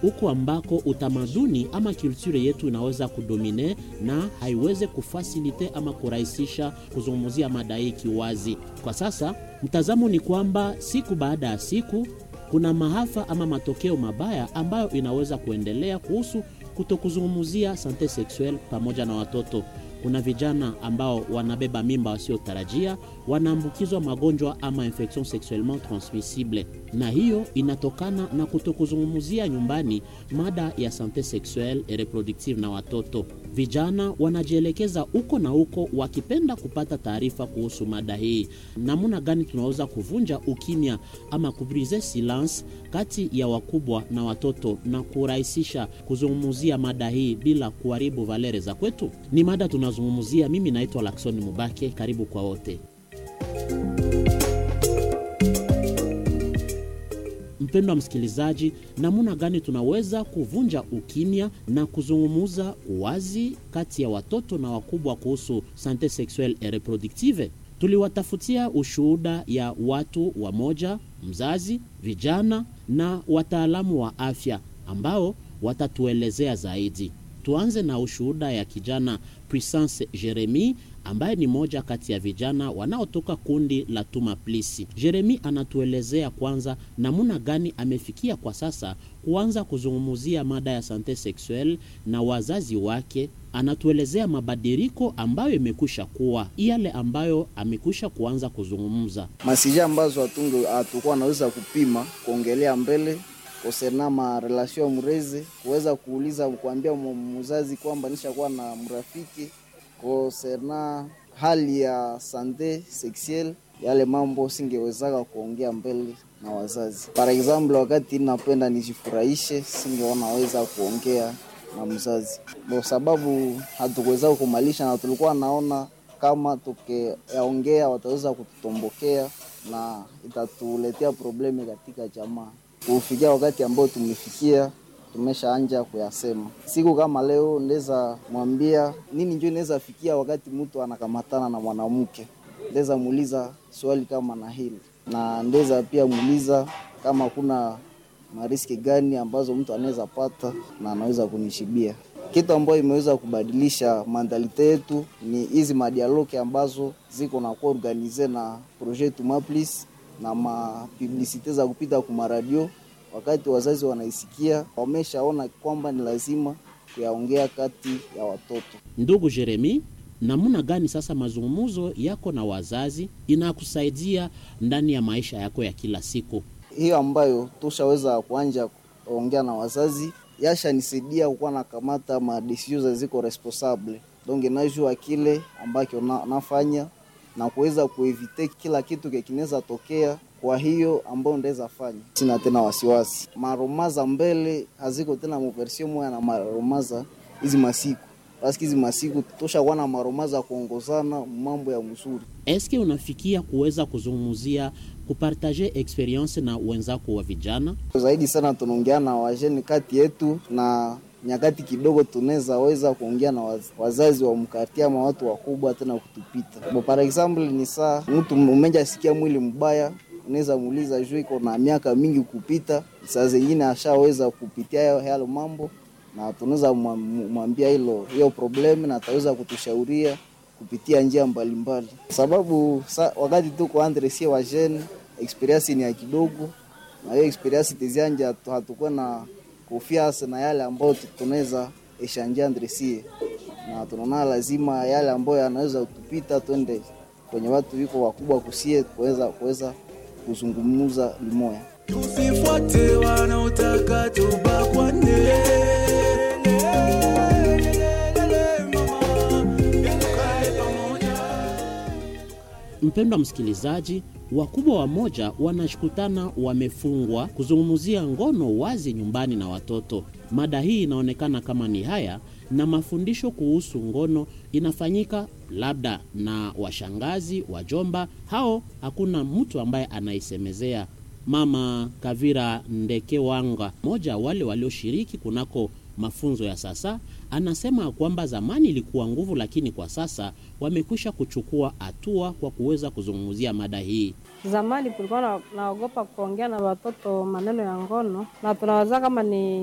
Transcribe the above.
huko ambako utamaduni ama kulture yetu inaweza kudomine na haiweze kufasilite ama kurahisisha kuzungumzia mada hii kiwazi. Kwa sasa mtazamo ni kwamba siku baada ya siku kuna maafa ama matokeo mabaya ambayo inaweza kuendelea kuhusu kutokuzungumzia sante sexuelle pamoja na watoto. Kuna vijana ambao wanabeba mimba wasiotarajia, wanaambukizwa magonjwa ama infection sexuellement transmissible, na hiyo inatokana na kutokuzungumzia nyumbani mada ya sante sexuelle et reproductive na watoto. Vijana wanajielekeza huko na huko wakipenda kupata taarifa kuhusu mada hii. Namna gani tunaweza kuvunja ukimya ama kubrise silence kati ya wakubwa na watoto na kurahisisha kuzungumzia mada hii bila kuharibu valere za kwetu? Ni mada tunazungumzia. Mimi naitwa Lakson Mubake, karibu kwa wote. Mpendwa msikilizaji, namna gani tunaweza kuvunja ukimya na kuzungumuza wazi kati ya watoto na wakubwa kuhusu sante sexuelle et reproductive? Tuliwatafutia ushuhuda ya watu wamoja, mzazi, vijana na wataalamu wa afya ambao watatuelezea zaidi. Tuanze na ushuhuda ya kijana Puissance Jeremy ambaye ni moja kati ya vijana wanaotoka kundi la Tuma Plisi. Jeremy anatuelezea kwanza namna gani amefikia kwa sasa kuanza kuzungumzia mada ya sante sexuelle na wazazi wake. Anatuelezea mabadiliko ambayo imekwisha kuwa yale ambayo amekwisha kuanza kuzungumza masija ambazo hatunge hatukuwa naweza kupima kuongelea mbele kosena ma relation mrezi kuweza kuuliza kuambia mzazi kwamba nishakuwa na mrafiki kosena hali ya sante sexuelle, yale mambo singewezaka kuongea mbele na wazazi. Par example, wakati napenda nijifurahishe, singeonaweza kuongea na mzazi kwa sababu hatukuweza kumalisha, na tulikuwa naona kama tukiyaongea wataweza kututombokea na itatuletea probleme katika jamaa. Kufikia wakati ambao tumefikia tumeshaanja kuyasema. Siku kama leo ndeza mwambia nini, njo inaweza fikia wakati mtu anakamatana na mwanamke, ndeza muuliza swali kama na hili, na ndeza pia muuliza kama kuna mariski gani ambazo mtu anaweza pata na anaweza kunishibia. Kitu ambayo imeweza kubadilisha mandalite yetu ni hizi madialoke ambazo ziko na kuwa organize na projet Tumaplis na mapublisite za kupita kumaradio wakati wazazi wanaisikia wameshaona kwamba ni lazima kuyaongea kati ya watoto. Ndugu Jeremi, namna gani sasa mazungumzo yako na wazazi inakusaidia ndani ya maisha yako ya kila siku? Hiyo ambayo tushaweza kuanja kuongea na wazazi yashanisaidia kukuwa nakamata madesizio ziko responsable donc najua kile ambacho na, nafanya na kuweza kuevite kila kitu kinaweza tokea kwa hiyo ambayo ndaweza fanya, sina tena wasiwasi. Maromaza mbele haziko tena muversio moya na maromaza hizi masiku paski hizi masiku toshakuwa na maromaza kuongozana mambo ya mzuri. Eske unafikia kuweza kuzungumzia kupartaje experience na wenzako wa vijana zaidi sana? Tunaongea na wajeni kati yetu na nyakati kidogo tunaweza weza kuongea na wazazi wa mkati ama watu wakubwa tena kutupita. Bo, par example ni saa mtu umeja sikia mwili mbaya unaweza muuliza juu iko na miaka mingi kupita, saa zingine ashaweza kupitia yalo mambo, na tunaweza mwambia hilo hiyo problemu, na ataweza kutushauria kupitia njia mbalimbali mbali. Sababu sa, wakati tuko andre sie wa jeune experience ni ya kidogo, na hiyo experience tizianja hatukuwa na confiance na yale ambayo tunaweza eshanja andre sie, na tunaona lazima yale ambayo yanaweza kutupita twende kwenye watu wiko wakubwa kusie kuweza kuweza kuzungumza limoya. Tusifuate wanaotaka tubakwane. Mpendwa msikilizaji, wakubwa wamoja wanashukutana wamefungwa kuzungumzia ngono wazi nyumbani na watoto. Mada hii inaonekana kama ni haya na mafundisho kuhusu ngono inafanyika labda na washangazi, wajomba, hao hakuna mtu ambaye anaisemezea. Mama Kavira Ndeke Wanga, mmoja wale walioshiriki kunako mafunzo ya sasa, anasema kwamba zamani ilikuwa nguvu, lakini kwa sasa wamekwisha kuchukua hatua kwa kuweza kuzungumzia mada hii. Zamani tulikuwa naogopa kuongea na watoto maneno ya ngono, na tunawaza kama ni